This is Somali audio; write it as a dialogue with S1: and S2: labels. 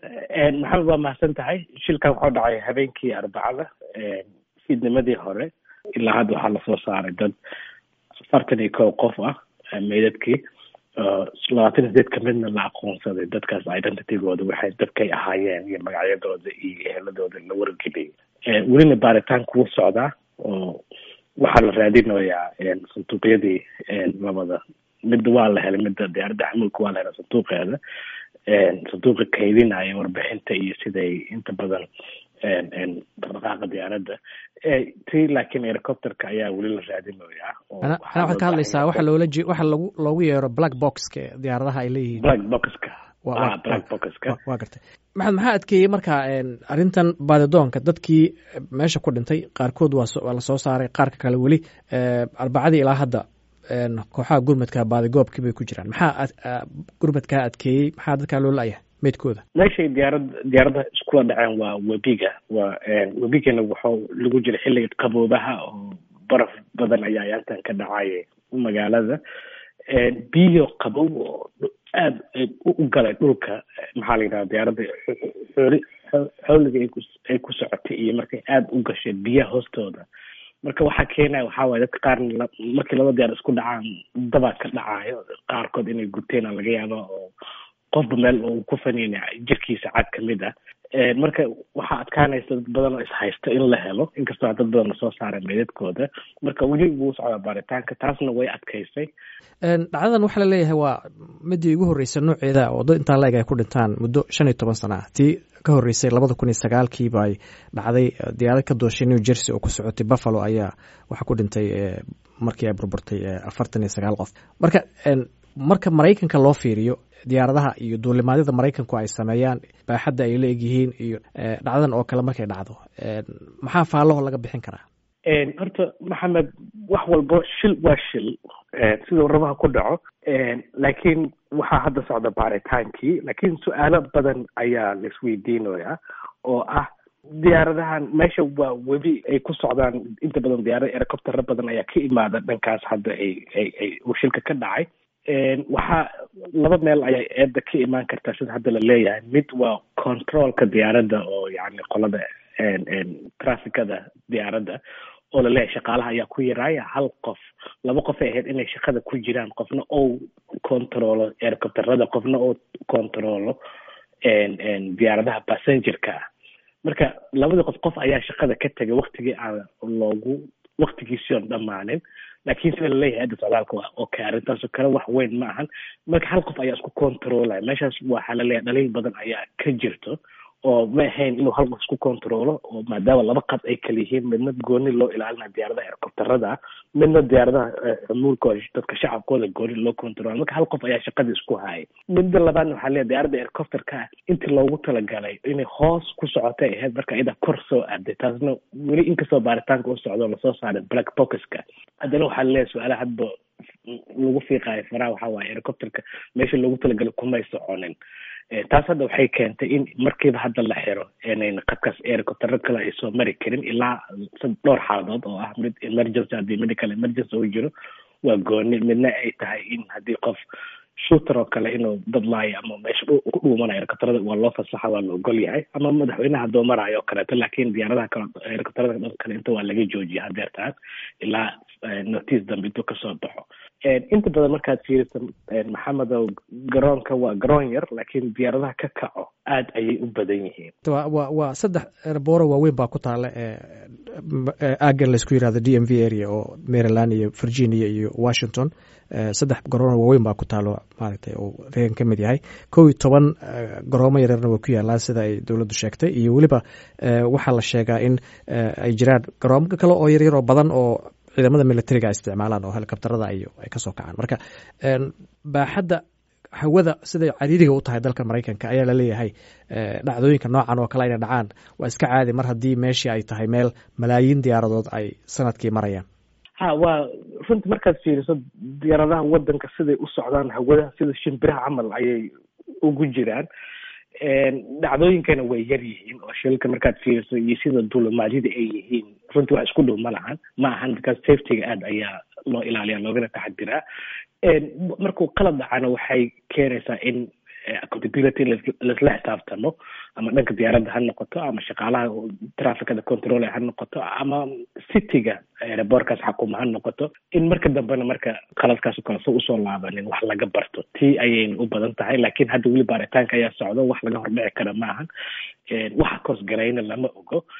S1: maxamed waa mahadsan tahay shilkan wuxuu dhacay habeenkii arbacada fiidnimadii hore ilaa hadda waxaa lasoo saaray dad afartan iyo kow qof ah meydadkii labaatan iyo sideed kamidna la aqoonsaday dadkaas identitygooda waxay dadkay ahaayeen iyo magacyadooda iyo eheladooda la wargeliyay welina baaritaan kugu socdaa oo waxaa la raadinayaa sanduuqyadii labada midda waa la helay midda diyaaradda xamuulka waa la helay sanduuqeeda sanduuqa kaydinaya warbixinta iyo siday inta badan dhaqdhaqaaqa diyaaradda ti laakiin helicopterka ayaa weli la raadinayaa
S2: ana waxaad ka hadlaysaa waxa loola je waxa lagu loogu yeero black boxka diyaaradaha ay leeyihiin
S1: black boxka black boxka
S2: waa gartay maxamed maxaa adkeeyey marka arrintan baadidoonka dadkii meesha ku dhintay qaarkood waa waa lasoo saaray qaarka kale weli arbacadii ilaa hadda kooxaha gurmadka baadigoobkii bay ku jiraan maxaa gurmadkaa adkeeyey maxaa dadkaa loo la-yahay meydkooda
S1: meeshay diyaarad diyaaradaha iskula dhaceen waa webiga waa webigana waxuu lagu jira xilliga qaboobaha oo baraf badan ayaa yaantan ka dhacay magaalada biyo qabow oo aada u galay dhulka maxaa la yidhaha diyaaradda xooli xooliga ay ku socotay iyo markay aada u gashay biyaha hoostooda marka waxaa keenaya waxaa waye dadka qaarna markii laba diyaar isku dhacaan dabaa ka dhacayo qaarkood inay guteen laga yaaba oo qofba meel uu ku faniina jirkiisa cad kamid ah marka waxaa adkaanaysa dad badan oo ishaysto in la helo inkastoo dad badan lasoo saaray meydadkooda marka weli wuu socdaa baaritaanka taasna way adkaysay
S2: dhacdadan waxaa la leeyahay waa midii ugu horreysay nooceeda oo dad intaa la-eg ay ku dhintaan muddo shan iyo toban sana ah tii ka horreysay labada kun iyo sagaalkiiba ay dhacday diyaarad ka dooshay new jersey oo ku socotay buffalo ayaa waxaa ku dhintay markii ay burburtay afartan iyo sagaal qof marka marka maraykanka loo fiiriyo diyaaradaha iyo duulimaadyada maraykanku ay sameeyaan baaxadda ay la egyihiin iyo dhacdadan oo kale markay dhacdo maxaa faalaho laga bixin karaa
S1: horta maxamed wax walbo shil waa shil sida warabaha ku dhaco laakiin waxaa hadda socda baaritaankii laakiin su-aalo badan ayaa la isweydiinaya oo ah diyaaradahan meesha waa webi ay ku socdaan inta badan diyaarada helicoptero badan ayaa ka imaada dhankaas hadda ay ay ay uu shilka ka dhacay waxaa laba meel ayay eedda ka imaan kartaa sida hadda la leeyahay mid waa controlka diyaaradda oo yani qolada trafficada diyaaradda oo laleeyahay shaqaalaha ayaa ku yaraaya hal qof laba qof ay ahayd inay shaqada ku jiraan qofna ou controlo helicopterada qofna ou controlo diyaaradaha passengerka ah marka labadii qof qof ayaa shaqada ka tegay waktigii aan loogu waktigiisii oon dhammaanin laakiin sida laleeyahay adda socdaalka waa okay arrintaasoo kale wax weyn ma ahan marka hal qof ayaa isku controlaya meeshaas waxaa laleeyahay dhaliil badan ayaa ka jirto oo ma ahayn inuu hal qof isku controlo oo maadaama laba qad ay kala yihiin midna gooni loo ilaalinayo diyaaradaha helicopterada midna diyaaradaha xumuulka oo dadka shacabkooda gooni loo controlo marka hal qof ayaa shaqadii isku hayay midda labaadna waxaa leeyahay diyaaradda helicopterka intii loogu talagalay inay hoos ku socotay ahayd marka iyada kor soo aaday taasna weli inkastoo baaritaanka u socdo lasoo saaray black boxka haddana waxaa laleeyahay su-aalaha hadba lagu fiiqaayo faraha waxaa waaye helicopterka meesha loogu talagalay kumay soconin taas hadda waxay keentay in markiiba hadda la xiro inayn qadkaas helicoptero kale ay soo mari karin ilaa dhowr xaaladood oo ah mid emergency haddii medical emergency uu jiro waa gooni midna ay tahay in haddii qof shooter oo kale inuu dad laayo ama meesha ku dhuumanayo helicopterada waa loo fasaxa waa la ogol yahay ama madaxweynaha haddoo maraayo oo kaleeto laakiin diyaaradaha kale helicopterada dhan kale inta waa laga joojiya hadeertaan ilaa notice dambe intuu kasoo baxo inta badan markaad fiiriso maxamedow garoonka waa garoon yar laakiin diyaaradaha ka kaco aad ayay u badan yihiin
S2: wa waa saddex erbooro waaweyn baa ku taala aagan laysku yirahdo d m v area oo maryland iyo virginia iyo washington saddex garoono waaweyn baa ku taalo maaragtay uu reegan ka mid yahay kow iyo toban garoomo yaryarna way ku yaalaan sida ay dowladdu sheegtay iyo weliba waxaa la sheegaa in ay jiraan garoomo kale oo yaryar oo badan oo ciidamada militariga ay isticmaalaan oo helicopterada iyo ay kasoo kacaan marka baaxadda hawada siday cariiriga u tahay dalka maraykanka ayaa laleeyahay dhacdooyinka noocan oo kale inay dhacaan waa iska caadi mar haddii meeshii ay tahay meel malaayiin diyaaradood ay sanadkii marayaan
S1: ha waa runtii markaad fiiriso diyaaradaha wadanka siday u socdaan hawada sida shimbiraha camal ayay ugu jiraan dhacdooyinkana way yar yihiin oo shilka markaad fiiriso iyo sida duulimaadyada ay yihiin runtii wax isku dhow ma lahan ma ahan because safetyga aad ayaa loo ilaaliya loogana taxadiraa markuu qalad dhacana waxay keenaysaa in accountability laisla xisaabtamo ama dhanka diyaaradda ha noqoto ama shaqaalaha traficada control ha noqoto ama cityga aerobortkaas xakuma ha noqoto in marka dambena marka qaladkaas kale so usoo laabanin wax laga barto tii ayayna u badan tahay laakiin hadda weli baaritaanka ayaa socdo wax laga hordhici kara maahan waxa koosgarayna lama ogo